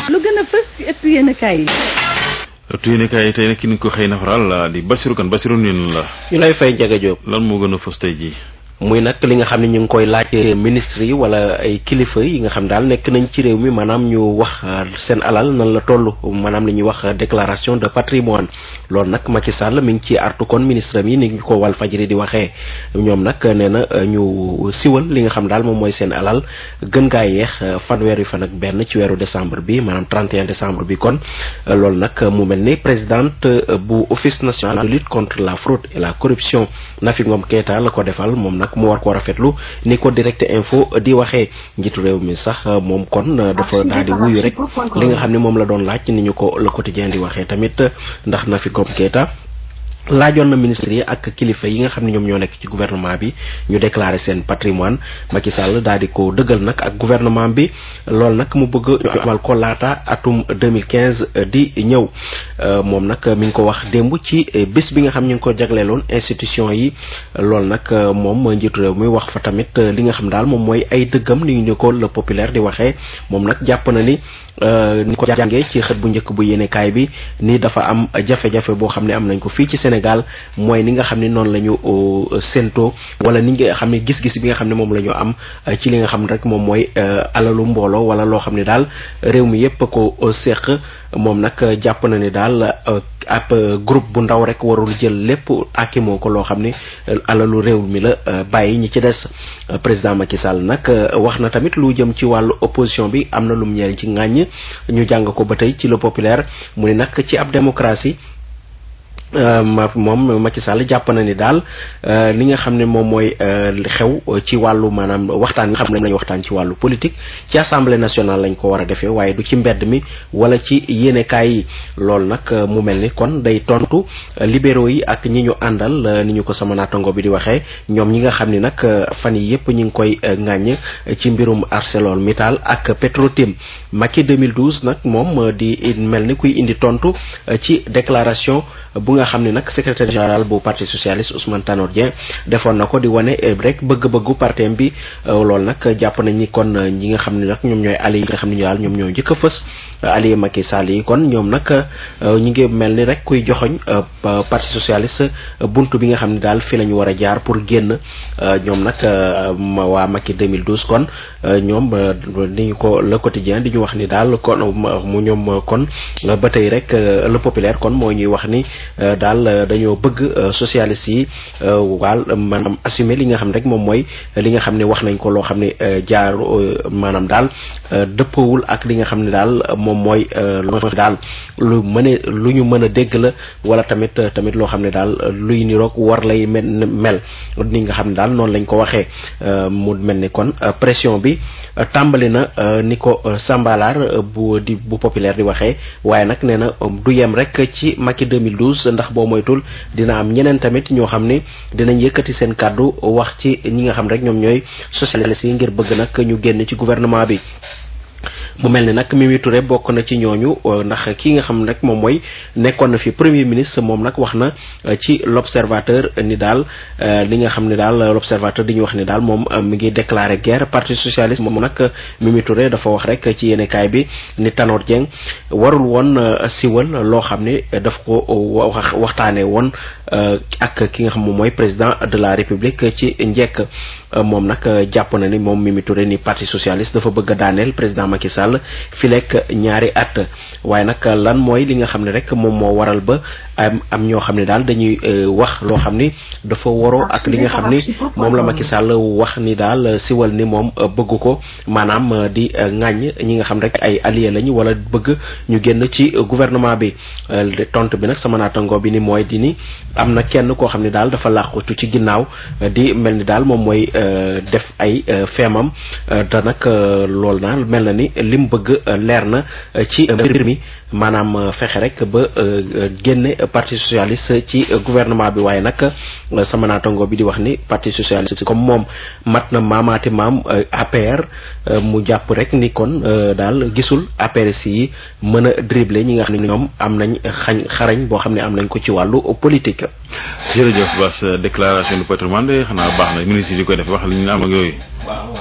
lu gën a fës ci ëttu yéenekaay yi. ëttu yéenekaay yi tey nag ki ni ko xëy na faral di Bassirou Kane Bassirou nii la. ñu lay fay Ndiaga Diop. lan moo gën a fës tey jii. muy nag li nga xam ne ñu ngi koy laaj ministre yi wala ay kilifa yi nga xam daal nekk nañ ci réew mi maanaam ñu wax seen alal nan la toll maanaam li ñuy wax déclaration de patrimoine loolu nag Macky Sall mi ngi ci artu kon ministre yi ni ñu ko wal fajri di waxee ñoom nag nee na ñu siwal li nga xam daal moom mooy seen alal gën gaa yeex fanweeri fan ak benn ci weeru décembre bi maanaam 31 décembre bi kon loolu nag mu mel ni présidente bu office national de lutte contre la fraude et la corruption Nafi Ngom Keita la ko defal moom nag mu war ko rafetlu ni ko direct info di waxee njiitu réew mi sax moom kon dafa daal di wuyu rek li nga xam ne moom la doon laaj ni ñu ko le quotidien di waxee tamit ndax na fi comme Keita laajoon na ministre yi ak kilifa yi nga xam ne ñoom ñoo nekk ci gouvernement bi ñu déclarer seen patrimoine Macky Sall daal di ko dëggal nag ak gouvernement bi loolu nag mu bëgg ñu amal ko laata atum 2015 di ñëw moom nag mi ngi ko wax démb ci bés bi nga xam ñu ngi ko jagleeloon institution yi loolu nag moom njiitu réew mi wax fa tamit li nga xam daal moom mooy ay dëggam ni ñu ko le populaire di waxee moom nag jàpp na ni ni ko jàngee ci xët bu njëkk bu yéenekaay bi ni dafa am jafe-jafe boo xam ne am nañ ko fii ci Sénégal mooy ni nga xam ne noonu la ñu séentoo wala ni nga xam ne gis-gis bi nga xam ne moom la ñu am ci li nga xam ne rek moom mooy alalu mbooloo wala loo xam ne daal réew mi yépp ko seq moom nag jàpp na ni daal ab groupe bu ndaw rek warul jël lépp akimoo ko loo xam ne alalu réew mi la bàyyi ñi ci des président Macky Sall nag wax na tamit lu jëm ci wàllu opposition bi am na lum ñeel ci ŋàññ ñu jàng ko ba tey ci le populaire mu ne nag ci ab démocratie ma moom Macky Sall jàpp na ni daal li nga xam ne moom mooy xew ci wàllu maanaam waxtaan nga xam ne lañu waxtaan ci wàllu politique ci assemblée nationale lañ ko war a defee waaye du ci mbedd mi wala ci yéenekaay yi loolu nag mu mel ni kon day tontu libéraux yi ak ñi ñu àndal ni ñu ko sama naatango bi di waxee ñoom ñi nga xam ni nag fan yi yépp ñi ngi koy ŋàññ ci mbirum ArcelorMittal ak Petrotim Macky 2012 nag moom di mel ni kuy indi tontu ci déclaration bu nga xam ne nag secrétaire général bu parti socialiste Ousmane Tanor Dieng defoon na ko di wane rek bëgg-bëggu partem bi loolu nag jàpp nañ ni kon ñi nga xam ne nag ñoom ñooy alliés yi nga xam ne ñu daal ñoom ñoo njëkk a fës alliés Macky Sall yi kon ñoom nag ñi ngi mel ni rek kuy joxoñ parti socialiste buntu bi nga xam ne daal fi la ñu war a jaar pour génn ñoom nag waa Macky 2012 kon ñoom ni ñu ko le quotidien di ñu wax ni daal kon mu ñoom kon ba tey rek le populaire kon moo ñuy wax ni daal dañoo bëgg socialiste yi waal maanaam assumer li nga xam rek moom mooy li nga xam ne wax nañ ko loo xam ne jaar maanaam daal dëppawul ak li nga xam ne daal moom mooy lu daal lu mën lu ñu mën a dégg la wala tamit tamit loo xam ne daal luy niroog war lay mel ni nga xam ne daal noonu lañ ko waxee mu mel ni kon pression bi tàmbali na ni ko Sambalaar bu di bu populaire di waxee waaye nag nee na du yem rek ci Macky 2012 ndax boo moytul dina am ñeneen tamit ñoo xam ne dinañ yëkkati seen kàddu wax ci ñi nga xam rek ñoom ñooy socialistes yi ngir bëgg nag ñu génn ci gouvernement bi mu mel ni nag Mimi Touré bokk na ci ñooñu ndax ki nga xam rek moom mooy nekkoon na fi premier ministre moom nag wax na ci l'observateur ni daal li nga xam ne daal l'observateur di ñu wax ni daal moom mi ngi déclarer guerre parti socialiste moom nag Mimi Touré dafa wax rek ci yéenekaay bi ni Tanor Dieng warul woon siwal loo xam ne daf ko wax waxtaanee woon ak ki nga xam moom mooy président de la république ci njekk moom nag jàpp na ni moom Mimi Touré ni parti socialiste dafa bëgg a daaneel président Macky Sall fi lekk ñaari at waaye nag lan mooy li nga xam ne rek moom moo waral ba am am ñoo xam ne daal dañuy wax loo xam ni dafa waroo ak li nga xam ni moom la Macky Sall wax ni daal siwal ni moom bëgg ko maanaam di ŋàññ ñi nga xam rek ay alliés lañu wala bëgg ñu génn ci gouvernement bi tontu bi nag sama naatango bi ni mooy di ni am na kenn koo xam ne daal dafa làqutu ci ginnaaw di mel ni daal moom mooy def ay feemam te nag loolu naa mel na ni lim bëgg leer na ci mbir mi maanaam fexe rek ba génne parti socialiste ci gouvernement bi waaye nag sama naatango bi di wax ni parti socialiste comme moom mat na maamaati maam APR mu jàpp rek ni kon daal gisul APR yi mën a dribbler ñi nga xam ne ñoom am nañ xañ xarañ boo xam ne am nañ ko ci wàllu politique. jërëjëf Bass déclaration de patrimoine de xanaa baax na ministre yi di koy def wax li ñu am ak yooyu.